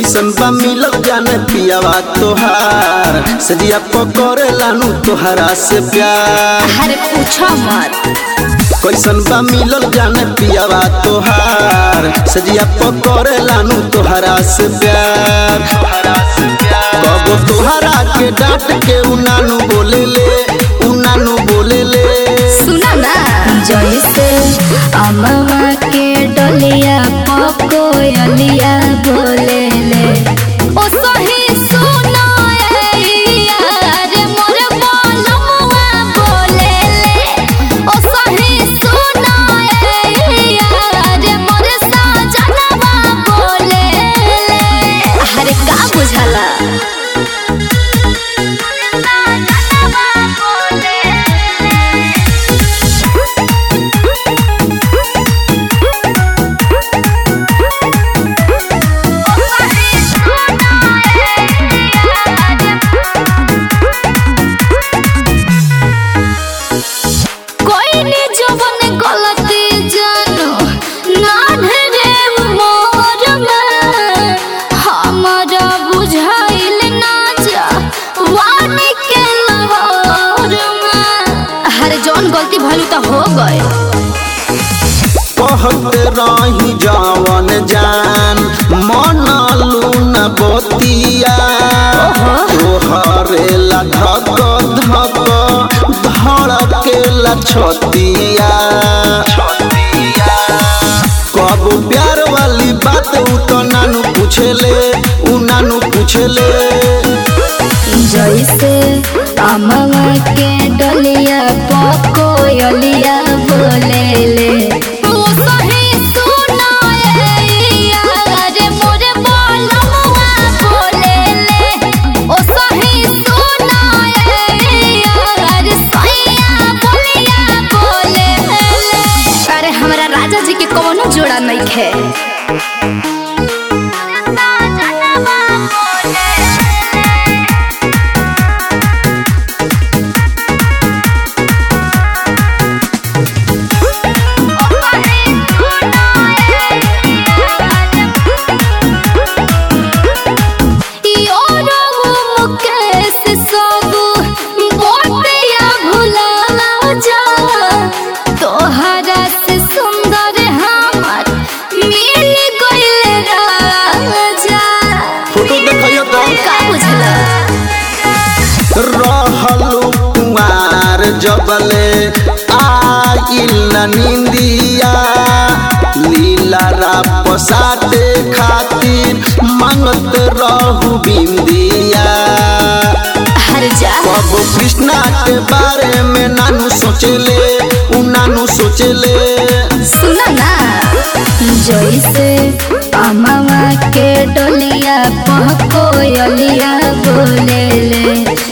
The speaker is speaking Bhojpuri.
कैसन बा मिलल जाने पियावा तोहार सजिया पकड़े लानू तोहरा से प्यार अरे पूछो मत कैसन बा मिलल जाने पियावा तोहार सजिया पकड़े लानू तोहरा से प्यार कबो तोहरा के डांट के उनानू बोले ले उनानू बोले ले सुना ना जैसे अमवा के डलिया पकोयलिया बोले ले ओ सही सुना ए यार मोर बोलमुआ बोले ले ओ सही सुना ए यार मोर साजनवा बोले ले अरे का बुझला कोई ने जवन गलती जानो ना ढेरे मोर में हमारा बुझाइल ना जा वानी के लहर में अरे जौन गलती भलू तो हो गए कहत रही जवन जान मन लून बतिया तोहरे ला धक धक धड़केला छतिया कब प्यार वाली बात उ तो नानू पूछेले उ नानू पूछेले जैसे अमवा के डलिया पकोयलिया बोले ले ओ सही सुना ए यार मोर बोलमुआ बोले ले ओ सही सुना ए यार सैया बोलिया बोले ले अरे हमरा राजा जी के कोनो जोड़ा नहीं खे तोहरा से सुंदर हमर मिल गइल राजा फोटो देखियो तो का बुझला रहलू कुमार जबले आइल न निंदिया लीला राप साटे खातिर मांगत रहू बिंदिया हर जा कब कृष्णा के बारे में नानू सोचेले उ नानू सोचेले सुना ना जैसे अमवा के डोलिया पहकोयलिया बोले ले